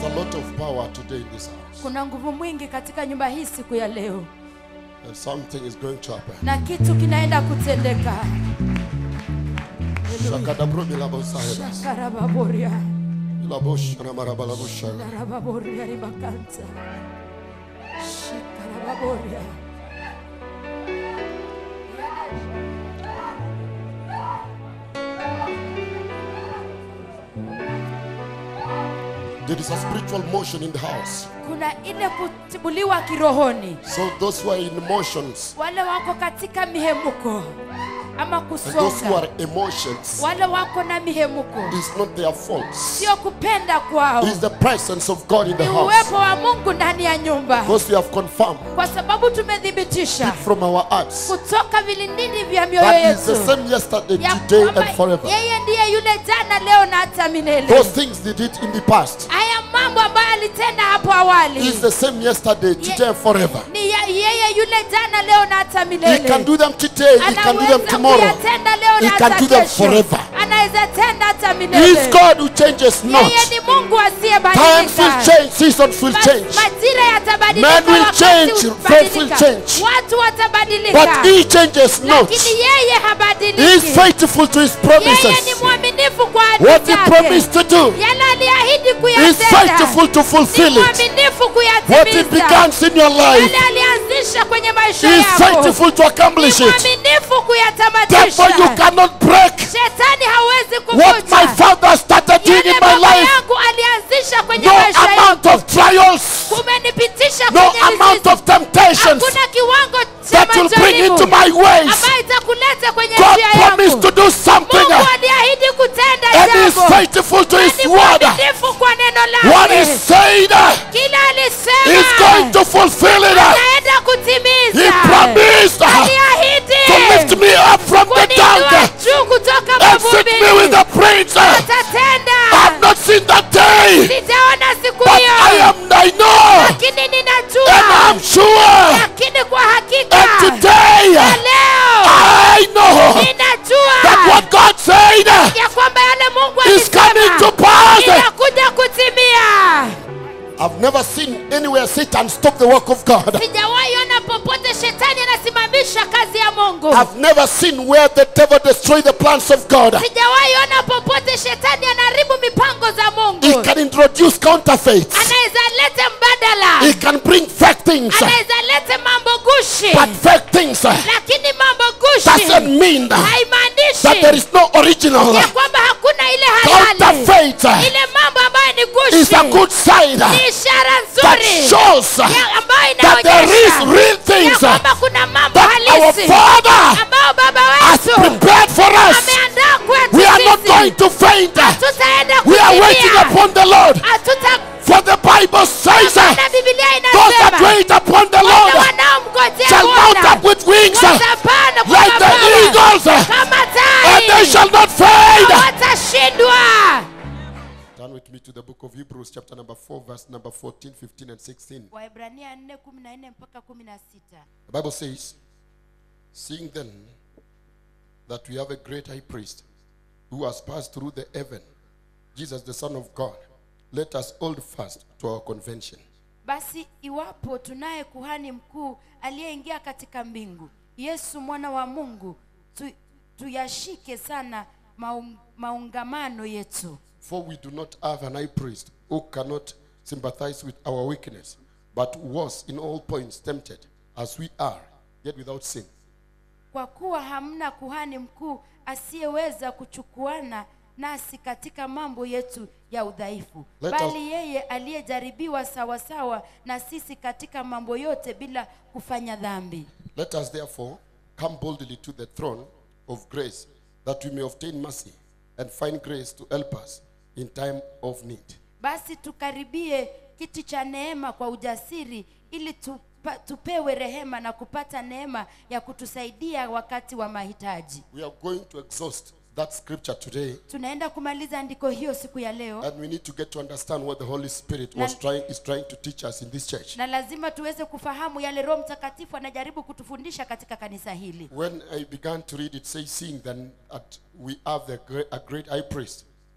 There's a lot of power today in this house. kuna nguvu mwingi katika nyumba hii siku ya leo And something is going to happen. na kitu kinaenda kutendeka Shakadabrobilabosahebas. shakarababoria Ilaboshanamarabalaboshana. larababoria ribakanta shikarababoria There is a spiritual motion in the house. kuna ile kutibuliwa kirohoni So those who are in motions wale wako katika mihemuko ama and those who kusonga are emotions wale wako na mihemuko is not their fault. sio kupenda kwao It's the presence of God in the ni house. uwepo wa mungu ndani ya nyumba Because we have confirmed kwa sababu tumethibitisha from our hearts kutoka vilindini vya mioyo that is the yetu same yesterday, ya today, kwamba and forever. yeye ndiye yule jana leo na hata milele Those things they did in the past haya mambo ambayo alitenda hapo awali is the same yesterday, today, and forever. ni ya- yeye yule jana leo na hata He milele can do them today, He can do them anaweza tomorrow. kuyatenda leo He na can hata do them kesho forever. anaweza tenda hata He milele is God who changes not. yeye ni mungu Times will asiyebadilika change, seasons will Ma- change. majira yatabadilika Men will wakati change, utabadilika. faith will change. watu watabadilika But He changes not. lakini yeye He is habadiliki faithful to His yeye ni promises. mwaminifu kwa ahadi What He zake. promised to do, yale aliahidi He is kuyatenda faithful to ni fulfill it. mwaminifu What He kuyatimiza began in your life, yale alianzisha kwenye maisha He is yako faithful to ni accomplish it. mwaminifu Therefore, you kuyatamatisha cannot break shetani hawezi what my kuvuta Father started doing yale in my baba life. yangu alianzisha kwenye No maisha amount yangu of trials, umenipitisha no kwenye amount mizizi. of temptations hakuna kiwango cha that will bring majaribu into my ways. ambayo itakuleta kwenye God njia promised yangu to do something, mungu aliahidi kutenda and He is jambo faithful to Na His ni word. mwaminifu kwa neno What He lake said, kila He is going alisema to fulfill it. anaenda He kutimiza promised aliahidi to lift me up from the kuninua dung juu kutoka and sit me with mavumbini the prince. I atatenda have not seen that day, sijaona siku but I hiyo am I know, lakini and ninajua I'm sure. lakini kwa hakika And today, na leo I know that ninajua what God said ya kwamba yale mungu is coming to alisema pass. inakuja kutimia I've never seen anywhere Satan stop the work of God. sijawahi ona popote shetani anasimamisha kazi ya mungu I've never seen where the devil destroy the plans of God. sijawahi ona popote shetani anaharibu mipango za He mungu can introduce counterfeits. anaweza lete mbadala He can bring fake things. anaweza lete mambo gushi But fake things lakini mambo gushi doesn't mean that there haimaanishi is no original. ya kwamba hakuna ile halali Counterfeit ile mambo ambayo ni is a gushi good sign ni ishara that nzuri shows ya ambayo that there is inaonyesha real ya things kwamba kuna mambo that our halisi Father ambao baba has wetu prepared for us. ameandaa kwetu We are not sisi. going to faint. Hatutaenda We are waiting kukimbia. upon the Lord. Hatuta- For the Bible says, uh, na Biblia those that inasema wait upon the wale Lord wanaomngojea shall mount Bwana up with wings uh, watapanda kwa like the mabawa eagles, uh, kama and they tai shall not fade. watashindwa Turn with me to the book of Hebrews, chapter number 4, verse number 14, 15, and 16. Waebrania 4:14 mpaka 16 The Bible says, Seeing then that we have a great high priest who has passed through the heaven, Jesus the Son of God, let us hold fast to our convention. basi iwapo tunaye kuhani mkuu aliyeingia katika mbingu yesu mwana wa mungu tu, tuyashike sana maung, maungamano yetu For we do not have an high priest who cannot sympathize with our weakness, but who was in all points tempted as we are, yet without sin. kwa kuwa hamna kuhani mkuu asiyeweza kuchukuana nasi katika mambo yetu ya udhaifu Let us- bali yeye aliyejaribiwa sawasawa na sisi katika mambo yote bila kufanya dhambi Let us therefore come boldly to the throne of grace, that we may obtain mercy and find grace to help us in time of need. basi tukaribie kiti cha neema kwa ujasiri ili tupa, tupewe rehema na kupata neema ya kutusaidia wakati wa mahitaji We are going to exhaust that scripture today, tunaenda kumaliza andiko hiyo siku ya leo and we need to get to understand what the Holy Spirit was trying is trying to teach us in this church. na lazima tuweze kufahamu yale roho mtakatifu anajaribu kutufundisha katika kanisa hili When I began to read it, says, seeing then that we have the great, a great high priest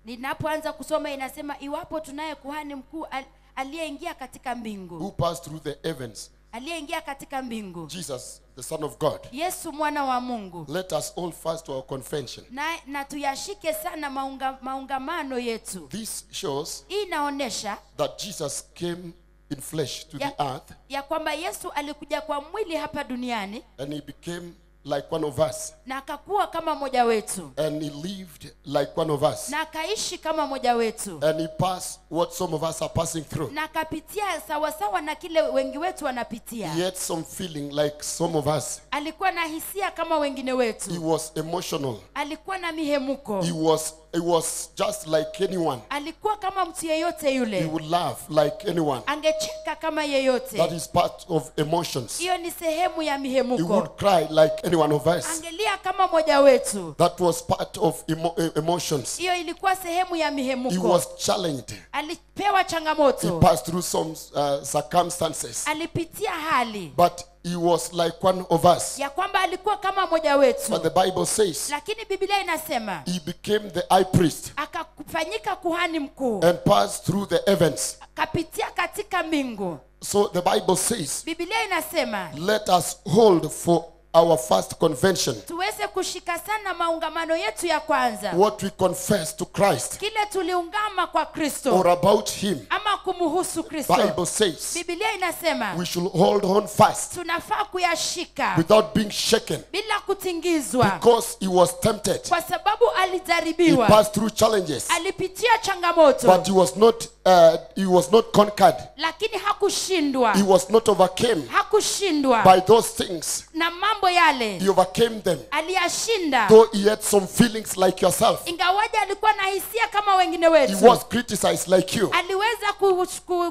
ninapoanza kusoma inasema iwapo tunaye kuhani mkuu al- aliyeingia katika mbingu who passed through the heavens, aliyeingia katika mbingu Jesus, the Son of God. yesu mwana wa mungu Let us hold fast to our confession. na, na tuyashike sana maunga, maungamano yetu This shows hii inaonyesha that Jesus came in flesh to ya, the earth ya kwamba yesu alikuja kwa mwili hapa duniani and he became like one of us na akakuwa kama mmoja wetu and he lived like one of us na akaishi kama mmoja wetu and he passed what some of us are passing through. na akapitia sawasawa na kile wengi wetu wanapitia He had some feeling like some of us. alikuwa na hisia kama wengine He wetu was emotional. alikuwa na mihemuko He was he was just like anyone. alikuwa kama mtu yeyote He yule would laugh like anyone. angecheka kama That yeyote is part of emotions. hiyo ni sehemu ya He mihemuko would cry like any one of us. angelia kama mmoja wetu That was part of emo- eh, emotions. hiyo ilikuwa sehemu ya He mihemuko was challenged. alipewa He changamoto passed through some uh, circumstances. alipitia hali But he was like one of us. ya kwamba alikuwa kama mmoja But wetu the Bible says lakini biblia inasema he became the high priest akafanyika kuhani mkuu and passed through the heavens. akapitia katika mbingu So the Bible says, biblia inasema let us hold for our first convention tuweze kushika sana maungamano yetu ya kwanza what we confess to Christ kile tuliungama kwa kristo or about him. ama kumhusu kristo Bible says biblia inasema we should hold on fast tunafaa kuyashika without being shaken bila kutingizwa because he was tempted. kwa sababu He alijaribiwa passed through challenges, alipitia changamoto but he was not uh, he was not conquered. lakini hakushindwa He was not overcame hakushindwa by those things. na mambo yale He overcame them. aliyashinda Though he had some feelings like yourself, ingawaji alikuwa na hisia kama wengine he wetu was criticized like you. aliweza ku, ku,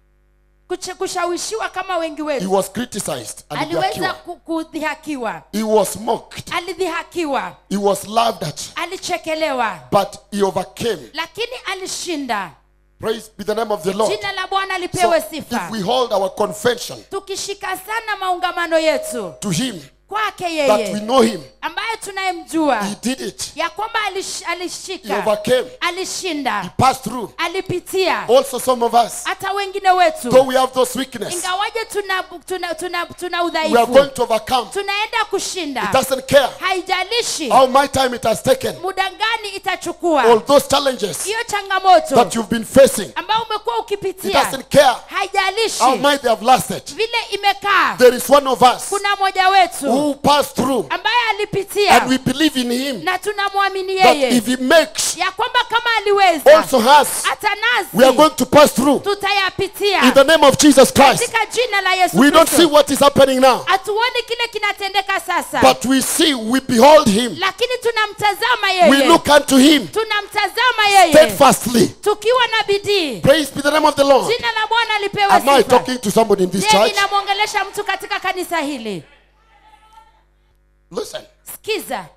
kuche- kushawishiwa kama wengi He wetu was criticized. aliweza Alidhihakiwa. ku- kudhihakiwa He was mocked. alidhihakiwa He was laughed at. alichekelewa But he overcame. lakini alishinda Praise be the name of the Lord. jina la bwana So lipewe if sifa we hold our confession tukishika sana maungamano yetu to him, kwake that we yeye know him, ambaye tunayemjua he did it. ya kwamba alish, He alishika overcame. He alishinda passed through. alipitia Also, some of us, hata wengine though wetu we have those weakness, ingawaje tuna, tuna, tuna, tuna we are udhaifu going to overcome. tunaenda It kushinda doesn't care haijalishi how my time it has taken. muda gani All itachukua those challenges hiyo changamoto that you've been facing, ambayo umekuwa it ukipitia doesn't care haijalishi how might they have lasted. vile imekaa There is one of us kuna mmoja wetu who passed through, ambaye alipitia and we believe in him na tunamwamini that yeye if he makes ya kwamba kama aliweza also has, hata we are nasi going to pass through. tutayapitia In the name of Jesus Christ. katika jina la yesu We don't see kristo what is happening now, hatuoni kile kinatendeka sasa but we see, we behold him. lakini tunamtazama We yeye look unto him tunamtazama yeye steadfastly. tukiwa na bidii Praise be the name of the Lord. jina la bwana lipewe Am I sifa talking to somebody in this je church? ninamwongelesha mtu katika kanisa hili Listen, sikiza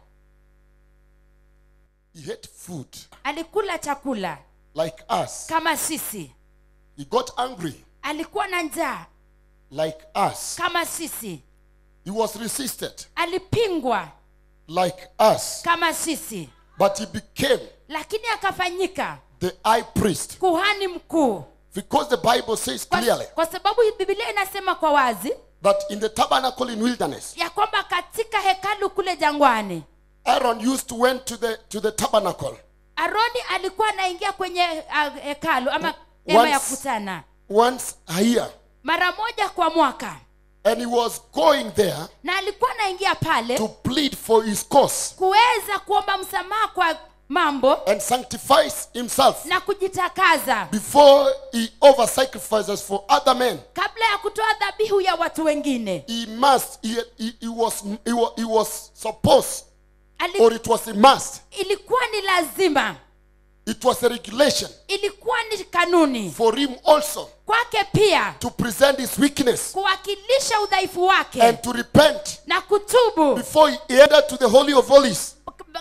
he ate food alikula chakula like us. kama sisi He got angry alikuwa na njaa like us. kama sisi He was resisted alipingwa like us. kama sisi But he became lakini akafanyika the high priest. kuhani mkuu Because the Bible says kwa, clearly kwa sababu bibilia inasema kwa wazi that in the tabernacle in wilderness, ya kwamba katika hekalu kule jangwani Aaron used to went to the to the tabernacle aroni alikuwa anaingia kwenye uh, hekalu ama hema ya Once- kukutana once a year, mara moja kwa mwaka and he was going there na alikuwa anaingia pale to plead for his cause kuweza kuomba msamaha kwa mambo and sanctifies himself na kujitakaza before he over sacrifices for other men. kabla ya kutoa dhabihu ya watu wengine He must. He, he, he was. He was. He was supposed, Ali, or it was a must. ilikuwa ni lazima It was a regulation ilikuwa ni kanuni for him also kwake pia to present his weakness kuwakilisha udhaifu wake and to repent na kutubu before he entered to the holy of holies.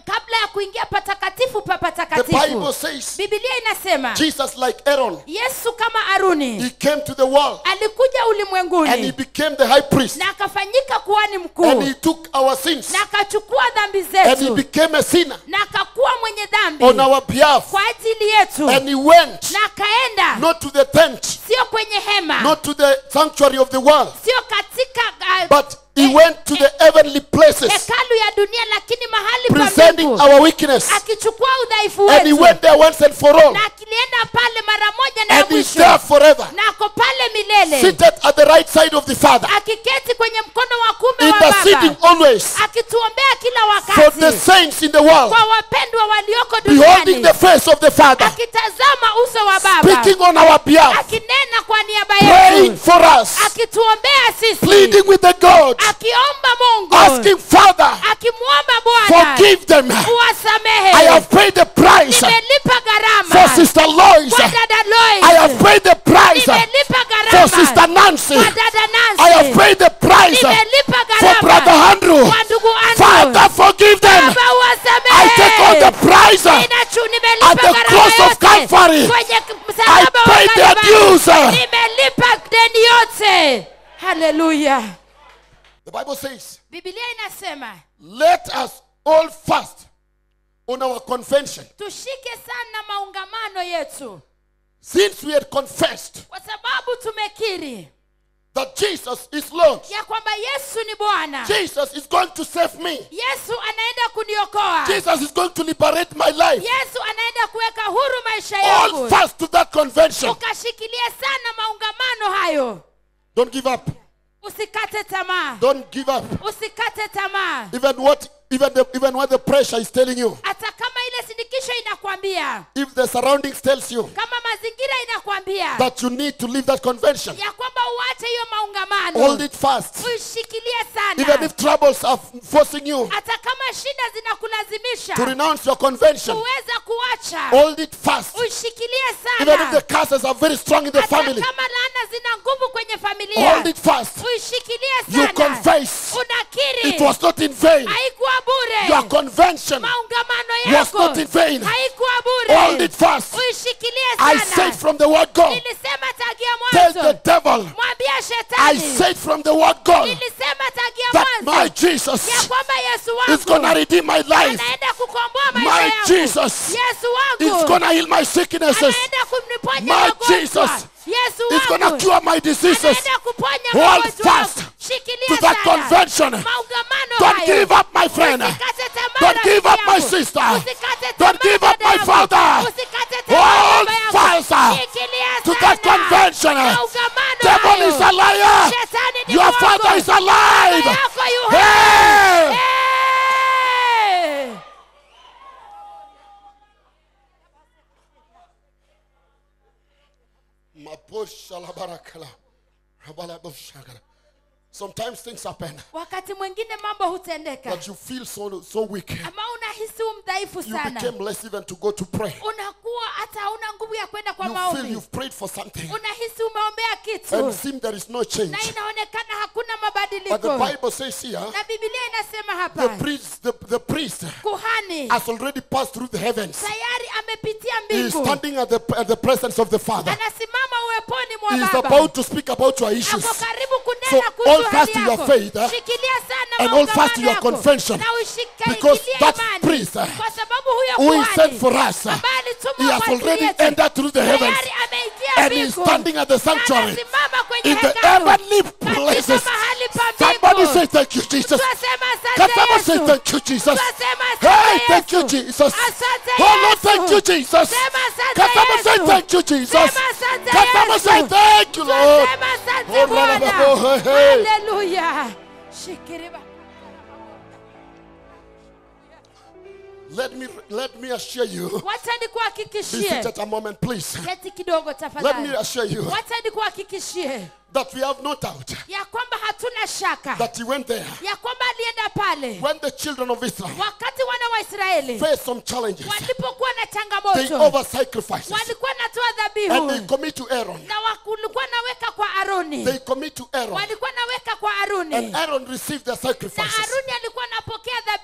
kabla ya kuingia patakatifu pa The Bible patakatifu says bibilia inasema Jesus, like Aaron, yesu kama aruni he came to the world alikuja and he ulimwenguni became the high priest na akafanyika kuhani and mkuu he took our sins na akachukua dhambi and he zetu became a sinner na akakuwa mwenye dhambi on our behalf kwa ajili yetu and he went na akaenda not to the tent, sio kwenye hema not to the sanctuary of the world, sio katika uh, but he went to the heavenly places, hekalu ya dunia lakini mahali pa presenting mbingu our weakness. akichukua udhaifu And he wetu went there once and for all, na akilienda pale mara moja na ya and he's mwisho there forever, na ako pale milele seated at the right side of the Father, akiketi kwenye mkono wa kume wa interceding baba always akituombea kila for the wakati saints in the world, kwa wapendwa walioko beholding duniani the face of the Father, akitazama uso wa baba speaking on our behalf, akinena kwa niaba praying yetu for us, akituombea sisi pleading with the God, akiomba mungu asking Father, akimwomba bwana forgive them. uwasamehe I have paid the price nimelipa for gharama Sister Lois. kwa dada I Lois have paid the price nimelipa for Sister gharama Nancy. kwa dada I have Nancy paid the price nimelipa for Brother gharama Andrew. kwa ndugu Father, Andrew forgive them. baba I take all the uwasamehe price. Ninachu- At nimelipa the gharama cross of yote Calvary, kwenye I msalaba wa paid their Kalvari. dues. nimelipa deni yote haleluya The Bible says, bibilia inasema let us all fast on our convention. tushike sana maungamano yetu Since we had confessed kwa sababu tumekiri that Jesus is Lord, ya kwamba yesu ni bwana Jesus is going to save me. yesu anaenda kuniokoa Jesus is going to liberate my life. yesu anaenda kuweka huru maisha All yangu fast to that convention. ukashikilia sana maungamano hayo Don't give up. usikate tamaa Don't give up. usikate tamaa Even what even the even what the pressure is telling you. hata kama ile sindikisho inakwambia If the surroundings tells you kama mazingira inakwambia that you need to leave that convention, ya kwamba uache hiyo hold maungamano it fast. uishikilie Even sana if troubles are forcing you hata kama shida zinakulazimisha to renounce your convention, kuweza kuacha hold it fast. uishikilie Even if the sana curses are very strong in the hata family, kama laana zina nguvu kwenye familia hold it fast. uishikilie You sana confess unakiri it was not in vain. haikuwa Your bure convention maungamano was yako not in vain. haikuwa Hold bure it fast. uishikilie I said sana from the word God. nilisema tagia Tell the mwanzo devil. mwambia I shetani said from the word God nilisema tagia that my mwanzo Jesus ya kwamba yesu is gonna wangu redeem my life. anaenda kukomboa My maisha yangu Jesus yesu is wangu gonna heal my sicknesses. anaenda kumniponya My magonjwa Jesus yesu Is gonna wangu cure my diseases. anaenda kuponya Hold magonjwa fast yangu shikilia to that sana convention. maungamano Don't hayo give up, my friend. Usikate tamaa Don't rafiki give up, my yangu. sister. Usikate Don't tamaa give up, dada my yangu. father. Usikate tamaa Hold baba yangu. fast Shikilia to sana. that convention. Maungamano Devil hayo. is a liar. Shetani ni Your mwongo. father is Baba alive. yako yu Hey! hai. Hey! Maboshalabarakallah. Rabalaboshalabarakallah. Sometimes things happen wakati mwingine mambo hutendeka that you feel so so weak. ama unahisi u mdhaifu You sana became less even to go to pray. unakuwa hata hauna nguvu ya kwenda kwa You feel maombi you've prayed for something unahisi umeombea and kitu seem there is no change. na inaonekana hakuna But the mabadiliko Bible says here, na bibilia inasema the hapa priest, the, the priest kuhani has already passed through the heavens. tayari amepitia He is mbingu standing at the, at the presence of the Father. anasimama uweponi He mwa is baba about to speak about your issues. ako karibu So, kunena hold kuhusu fast hali to your yako faith, eh? shikilia sana And hold fast to maungamano your yako. confession. na Because ushikilie that imani priest, eh, kwa sababu huyo Who is kuhani sent for us? ambaye He alitumwa has kwa ajili already yetu, entered through the heavens tayari ameingia and he is mbingu. standing at the Na sanctuary anasimama kwenye in the hekalu, heavenly katika places. mahali pa Somebody mbingu. say thank you, Jesus. Twasema Can asante someone say Yesu. thank you, Jesus? Twasema asante Hey, thank you, Yesu. Jesus. Asante Oh Lord, Yesu. thank you, Jesus. Sema asante Can someone say Yesu. thank you, Jesus? Sema asante Can someone say Yesu. thank you, Lord? Twasema asante Oh, Bwana. Baba, oh, hey, hey. Haleluya. Shikiriba. Let me let me assure you. wacha Be nikuhakikishie seated a moment, please. keti kidogo Let me tafadhali assure you wacha nikuhakikishie that we have no doubt ya kwamba hatuna shaka that he went there ya kwamba alienda pale when the children of Israel wakati wana wa israeli faced some challenges. walipokuwa na They changamoto over sacrifices walikuwa natoa and they dhabihu commit to Aaron. na walikuwa naweka kwa aroni They commit to Aaron, walikuwa naweka kwa aruni and Aaron received the na sacrifices. aruni alikuwa anapokea And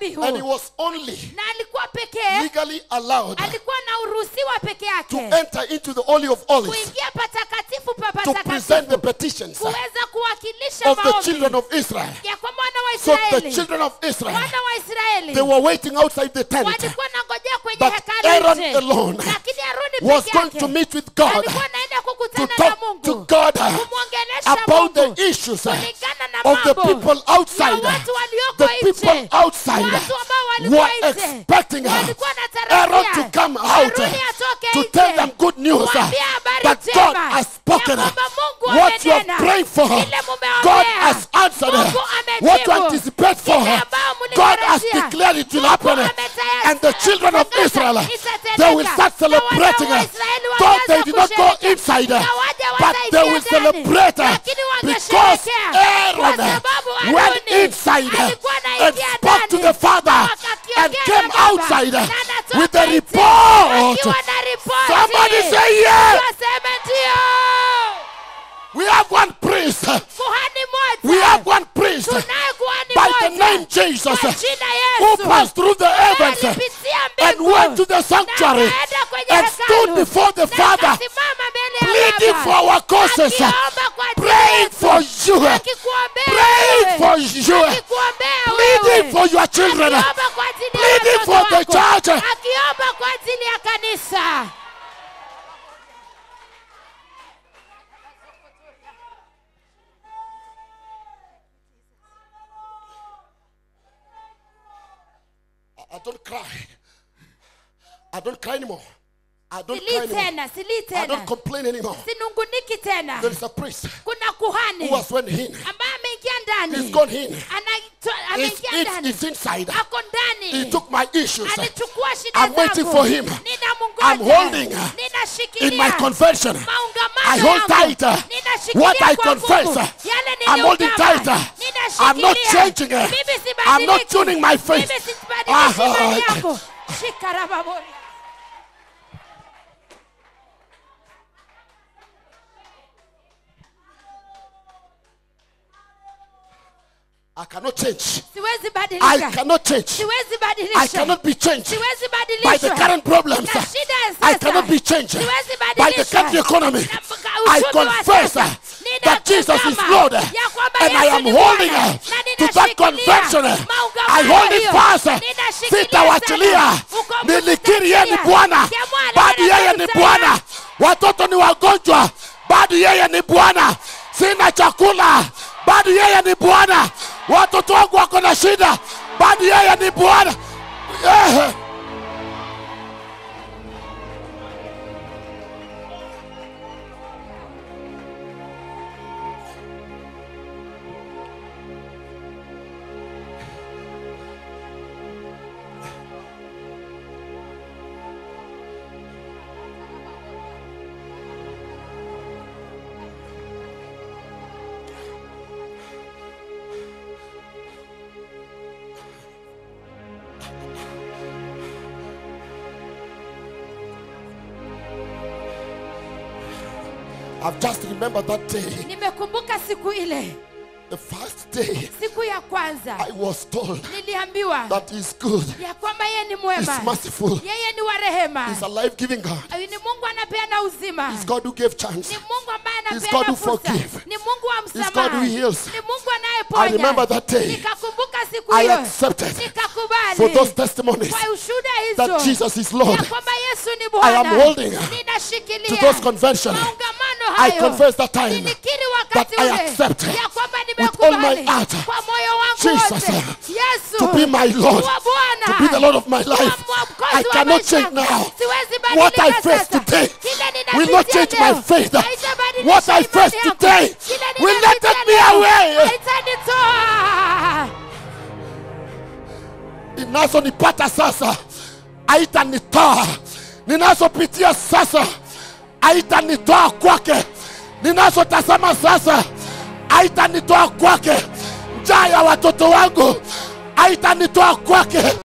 dhabihu And he was only na alikuwa pekee legally allowed alikuwa na uruhusiwa peke to yake enter into the Holy of Holies kuingia patakatifu pa to present patakatifu the petitions kuweza kuwakilisha of the children maombi of Israel. ya kwamba wana wa So the israeli children of Israel, wana wa israeli they were waiting outside the tent. walikuwa nangojea kwenye But hekalu Aaron nje. alone lakini aroni was peke going to yake meet with God alikuwa anaenda to kukutana na talk to mungu God kumwongelesha about mungu the issues kulingana na of the mambo people ya outside. watu walioko The people nje outside watu ambao walikuwa were nje expecting walikuwa Aaron wanatarajia to come out Haruni atoke to nje tell them good news kuambia habari that njema God has spoken. ya kwamba Mungu What you are amenena. praying for, Ile mumeombea. God has answered. Mungu What you amejibu. anticipate for, Ile ambao God has mlitarajia. declared it will Mungu happen. ametayari- And the children of ametangaza Israel, itatendeka. they will start Na wana celebrating. wa Israeli Though walianza they did not go kusherehekea. inside, Ingawaje but they will wataingia ndani, celebrate lakini because wangesherehekea. Aaron Kwa sababu went Haruni inside alikuwa and anaingia spoke to ndani, the Father akakiongea and na came Baba, outside na anatoka with a nje, report. akiwa na ripoti. Somebody say yes. Waseme ndio. We have one priest. Kuhani moja. We have one priest Tunaye kuhani by moja. the name Jesus Kwa jina who Yesu. passed through the heavens Alipitia and mbingu. went to the sanctuary Na akaenda kwenye and hekalu. stood before the Na Father akasimama mbele ya pleading Baba. for our causes, Akiomba kwa ajili praying yetu. for you, Akikuombea praying wewe. for you, Akikuombea pleading wewe. for your children, Akiomba kwa ajili ya pleading watoto for the wako. church. Akiomba kwa ajili ya kanisa. I don't cry. I don't cry anymore. I don't cry Silii anymore. tena, silii I don't tena. complain anymore. Sinunguniki tena. There is a priest Kuna kuhani who has went in. ambaye ameingia ndani. He's gone in. Anaitwa- It's, ameingia it's, ndani. it's inside. Ako ndani. He took my issues alichukua shida I'm waiting zangu. for him. Ninamngoja. I'm holding Ninashikilia in my confession. maungamano I hold yangu. tighter Ninashikilia what I kwa confess. nguvu. Yale I'm holding niliyoungama. tighter. Ninashikilia. I'm not changing it. Mimi sibadiliki. I'm not tuning my faith. Mimi sibadilishi Ah, imani ah, yangu. Shika rababori. I cannot change. Siwezi I badilika. cannot change. Siwezi I badilishwa. cannot be changed Siwezi by the badilishwa. current problems. Na shida ya I sasa. cannot be changed Siwezi by the badilishwa. country economy. Na mka- I uchumi wa confess sasa. that Jesus is Ninatazama Lord ya kwamba and I Yesu am ni holding Bwana. uh, Na to that ninashikilia convention. maungamano I hold it hiyo. fast. Ninashikilia Sitawachilia. sana. Ukombozi Nilikiri yeye ni utachilia. Bwana, Kiamua bado neno yeye ni kusema. Bwana. Watoto ni wagonjwa, bado yeye ni Bwana. Sina chakula, bado yeye ni Bwana. Watoto wangu wako na shida, bado yeye ni Bwana. Eh. I've just remembered that day, nimekumbuka siku ile the first day siku ya kwanza I was told niliambiwa that He's good, ya kwamba yeye ni He's mwema merciful, yeye ni wa rehema He's a life giving God, ni mungu anapeana uzima He's God who gave chance. ni mungu ambaye He's God anapeana who fursa forgive. ni mungu wa God who msamaha heals. ni mungu I anayeponya remember that day. nikakumbuka siku I hiyo accepted nikakubali for those testimonies kwa ushuhuda that hizo Jesus is Lord. ya kwamba yesu ni I am bwana holding to ninashikilia those convention. maungamano I hayo confess that time nilikiri wakati that I ule accept ya kwamba with all my nimekubali heart kwa moyo wangu Jesus, wote yesu to be my Lord, kuwa bwana to be the Lord of my kuwa life. mwokozi I wa cannot maisha change yangu. now. Siwezi What I badilika face sasa. today Kile will not ninapitia change my leo, faith. haitabadilisha What I imani face yangu. today Kile will not ninapitia take me leo, away. haitanitoa. Inazonipata sasa haitanitoa, ninazopitia sasa haitanitoa kwake, ninazotazama sasa haitanitoa kwake, njaa ya watoto wangu haitanitoa kwake,